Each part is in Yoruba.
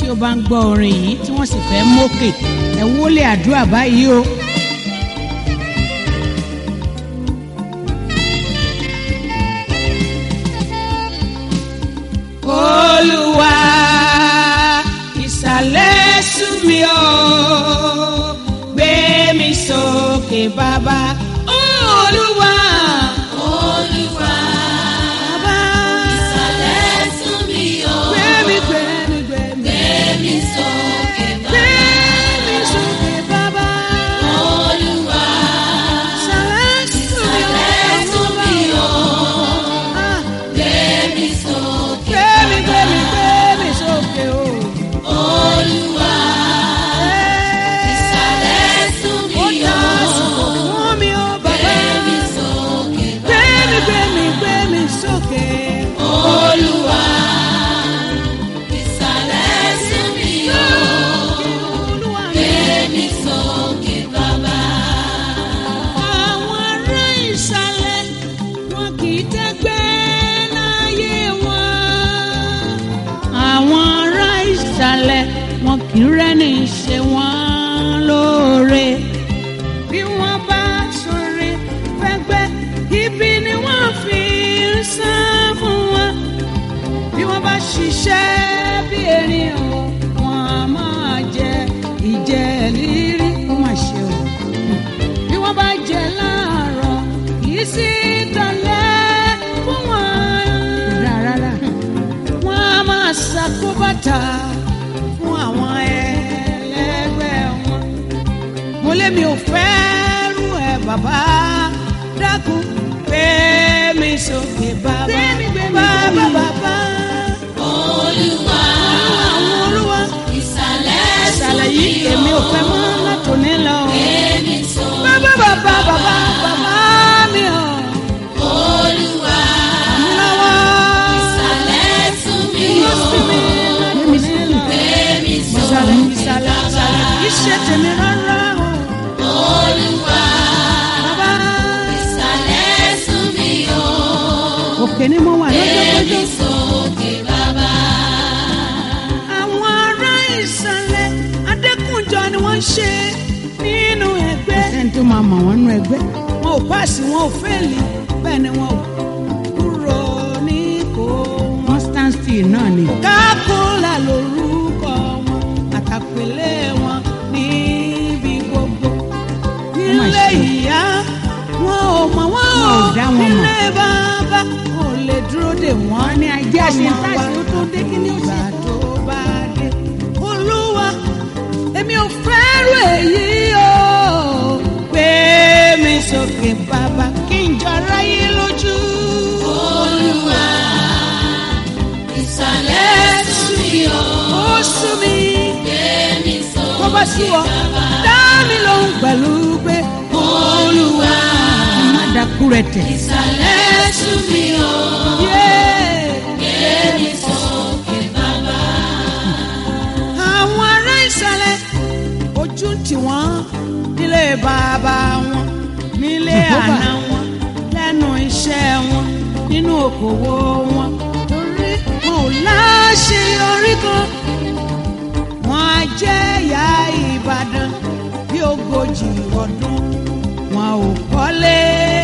ó bá ń gbọ́ orin yìí tí wọ́n sì fẹ́ mókè ẹ wọlé àdúrà báyìí o. olúwa ìsàlẹ̀ sú mi o gbé mi sókè bàbá olúwa Olúwa, bàbá ìsàlẹ̀ sún mi o, gbé mi gbé mi gbé mi gbé mi sókè gbé bàbá. mi sókè bàbá Olúwa, ìsàlẹ̀ sú mi o ìsàlẹ̀ sún mi o, Ah, gbé mi sókè. gbé mi gbé mi gbé mi sókè o. Olúwa, ìsàlẹ̀ sún ó mi dá o, àsìkò fún mi o gbé bàbá. mi sókè gbé bàbá. mi gbé mi gbé mi sókè. Olúwa, ìsàlẹ̀ sún mi o, Olúwa mi. gbé mi sókè bàbá. Àwọn ará ìsàlẹ̀ wọn kì í tẹ́gbẹ́ láyé wọn. Àwọn ará ìsàlẹ̀ wọn kì í rẹ́ni ṣe wọ́n lóore. Bí wọ́n bá sọ̀rọ̀ fẹ́gbẹ́, ibi ni wọ́n fi ń san fún wọn. Bí wọ́n bá ṣiṣẹ́ bí erin o, wọ́n á máa jẹ ìjẹ lírí. Ó mà ṣe o bí wọ́n bá jẹ láàárọ̀ kìí sí dalẹ̀ fún wọn. rárá wọ́n á máa ṣàkóbàtà fún àwọn ẹlẹgbẹ́ wọn. mo lé mi ò fẹ́ rú ẹ bàbá dákun gbé mi sókè bàbá bàbá bàbá. Olúwa, àwọn olúwa ìsàlẹ̀ sún ṣàlàyé mi o, èmi ò fẹ́ mọ́ látòní lọ. gbé mi sókè bàbá bàbá bàbá bàbá mi ò. Olúwa, ìsàlẹ̀ sún mi o, gbé mi sókè bàbá. Olúwa, ìsàlẹ̀ sún mi o, Òkè ni mo wà gbé lọ́jọ́ mi kọjọ́. sókè bàbá. Àwọn ará ìsàlẹ̀ Adékùnjọ ni wọ́n ń ṣe nínú ẹgbẹ́. Ẹni tó máa mọ̀ wọ́n nínú ẹgbẹ́. Wọn ò páàsì, wọn ò fẹ́ẹ̀lì, bẹ́ẹ̀ ni wọn ò kúrò ní kò wọ́n stand still náà ni. Kákólà lorúkọ wọn, àtàpélé wọn níbi gbogbo. Nílé ìyá, wọn ò mọ̀ wọ́n ò dá wọn mọ̀. nílé bàbá, wọn ò lè dúró dè wọ́n ní ajé àṣetàṣe ó tó dé kí ni ó ṣe. tó bá dé. Olúwa, èmi ò fẹ́rù èyí o. Gbé mi sókè bàbá kí n jọ ráyé lójú. Olúwa, ìsàlẹ̀ sún mi o, Ó sú mi. gbé mi Tó bá sú sókè ọ, bàbá. dá mi lóhùn pẹ̀lú pé Olúwa, má dákú rẹ̀ tẹ̀. ìsàlẹ̀ sún mi o, Yeah. gbé mi sókè bàbá. àwọn ará ìsàlẹ̀ ojú tì wọ́n nílé bàbá wọn nílé Jehovah. àná wọn lẹ́nu iṣẹ́ wọn nínú òkòwò wọn torí wọn ò láṣeyọrí kan wọn á jẹ́ ìyá Ìbàdàn bí ogójì ọdún wọn ò kọ́lé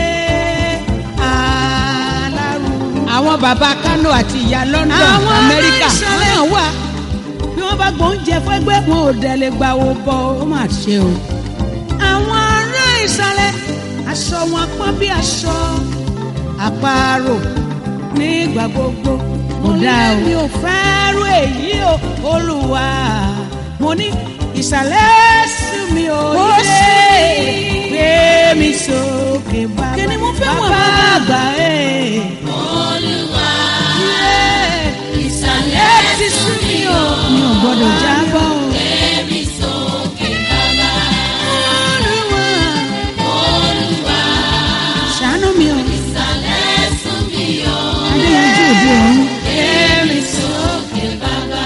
alárùn àwọn baba Kano àti ìyá London àwọn Amẹ́ríkà ìsàlẹ̀ wọ́n wà bí wọ́n bá gbóúnjẹ fẹ́gbẹ́ wọn ò dẹ̀lẹ̀ gbà wò bọ̀ ó mà ṣe o. àwọn ará ìsàlẹ̀ aṣọ wọn pọ́n bí aṣọ àparò nígbà gbogbo. mo dá lé o. mi ò fẹ́ rú èyí o olúwa mo ní ìsàlẹ̀ sí mi ò Ó yé sì. gbé mi sókè bàbá Kí ni mo fẹ́ wọ̀ bàbá bàbá? àgbà ẹ̀. Olúwa, Yeah ìsàlẹ̀ ti sún sún mi mi o, o. mi ò gbọ́dọ̀ jábọ́ o. gbé mi sókè bàbá. Olúwa Olúwa, ṣàánú mi o. ìsàlẹ̀ sún mi o, Adéyanjú òde ọ̀run gbé mi sókè bàbá.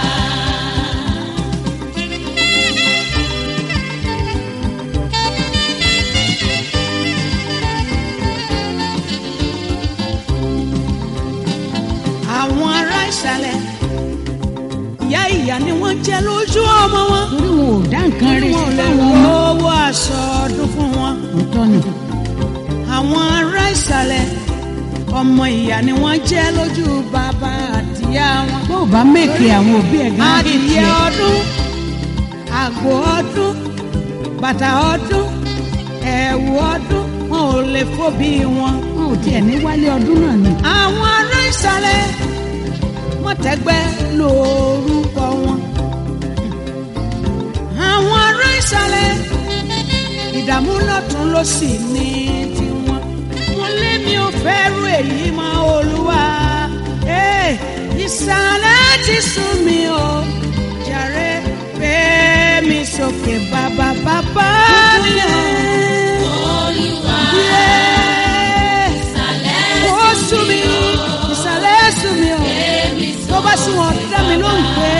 àwọn ará ìsàlẹ̀ ìyá ìyá ni wọ́n jẹ́ lójú ọmọ wọn. torí wọn ò dá nǹkan rí wọn ò lè fáwọn ọmọ. owó aṣọ ọdún fún wọn. òótọ́ ni àwọn ará ìsàlẹ̀ ọmọ ìyá ni wọ́n jẹ́ lójú bàbá àtìyá wọn. bó o bá mèkè àwọn òbí ẹ̀ gan-an bí adìyẹ tiẹ̀. ọdún àgbò ọdún bàtà ọdún ẹ̀wù ọdún wọn ò lè fóbi wọn. wọn ò tiẹ̀ ní wálé ọdún náà ni. àwọn ará ìsàlẹ̀ mọ̀tẹ́gbẹ́ lórúkọ wọn. àwọn ará ìsàlẹ̀ ìdààmú lọ́tún ló sì ní tiwọn. mo lé mi ò fẹ́ rú èyí mọ́ olúwa. Ee, ìsàlẹ̀ ti sún mi o jàre gbé mi sókè bàbá bàbá mi. Olúwa Yeah ìsàlẹ̀ ó sún mi ìsàlẹ̀ sún mi o èmi tó bá sún wọn dá mi lóhùn pé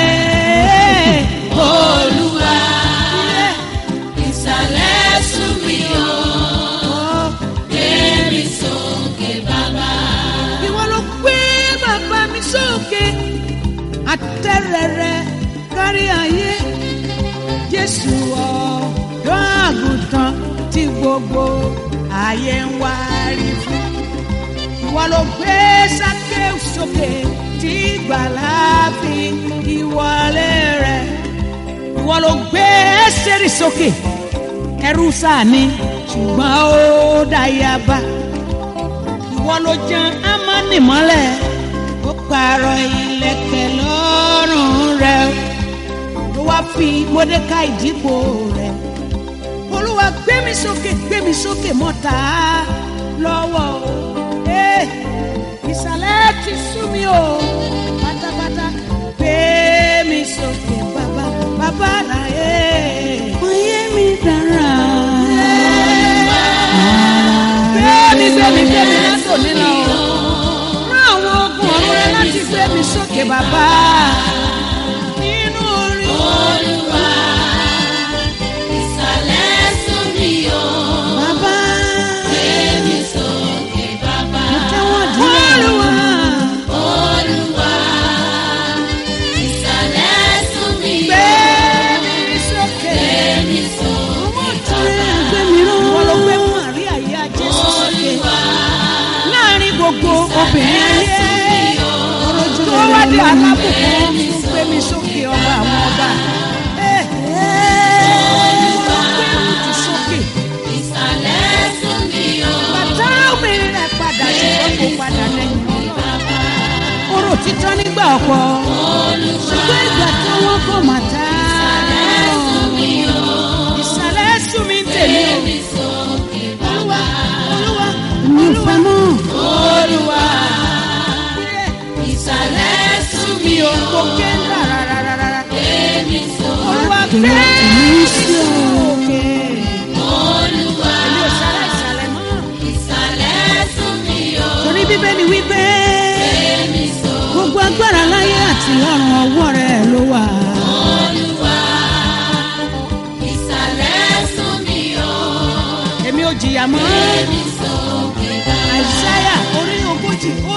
Olúwa ilé ìsàlẹ̀ sún mi o ọ̀ èmi sókè bàbá. ìwọ ló gbé bàbá mi sókè àtẹrẹrẹ kárí ayé Jésù ọ̀dọ́ àgùntàn tí gbogbo ayé ń wárí fún ìwọ ló gbé Sákéù sókè tí gbàlà fi ìwọlé rẹ̀ ìwọ ló gbé Ẹ́sítérì sókè ẹrú sáà ni ṣùgbọ́n ó dáyàbá ìwọ ló jan Ámánì mọ́lẹ̀ ó pààrọ̀ ìlẹ̀kẹ̀ lọ́rùn rẹ̀ ló wá fi Módékáì dípò rẹ̀ olúwa gbé mi sókè gbé mi sókè mọ́ta lọ́wọ́ o Ee, ìsàlẹ̀ ti sú mi o pátápátá gbé mi sókè bàbá bàbá láyé ayé mi dára. Gbé mi gbé mi gbé mi látòní lọ o. Rán àwọn ogun ọ̀run rẹ láti gbé mi sókè bàbá. Nínú orin Olúwa ìsàlẹ̀ sún mi o bàbá. èmi sókè bàbá. Tẹ́wọ̀n díẹ̀. Olúwa. Olúwa ìsàlẹ̀ sún mi o Gbé mi sókè. èmi sókè Gbé mi rán. Wọ́n ló gbé Màríà yá Jésù sókè. Láàárín gbogbo obìnrin ayé. Tó wá di alábùkún fún gbé mi sókè ọba àwọn ọba. Ẹ wọ́n ló gbé Rúùtù sókè. ìsàlẹ̀ sún mi o Bàtà obìnrin rẹ̀ padà ṣùgbọ́n kò padà lẹ́yìn ọlọ́run. Orò títọ́ nígbà ọ̀pọ̀. Ṣùgbọ́n ìgbà tí wọ́n kọ̀ mà tá. Ìsàlẹ̀ sún mi tèmi o. èmi sókè Olúwa, Olúwa, mi ò fẹ́ mọ́. Olúwa. ìsàlẹ̀ sún mi Mi o ò kó kéńdà rárá. èmi sókè Olúwa Kìlọ̀ gbé èmi sí o. òkè. Olúwa Èmi ò sálẹ̀ ìsàlẹ̀ mọ́. ìsàlẹ̀ sún mi o Torí bíbélì wípé èmi sókè gbogbo agbára láyé àti lọ́run ọwọ́ rẹ̀ ló wà. Olúwa ìsàlẹ̀ sún mi o Èmi ò jìyà mọ́. èmi sókè bàbá. Àìsáyà orí ogójì ó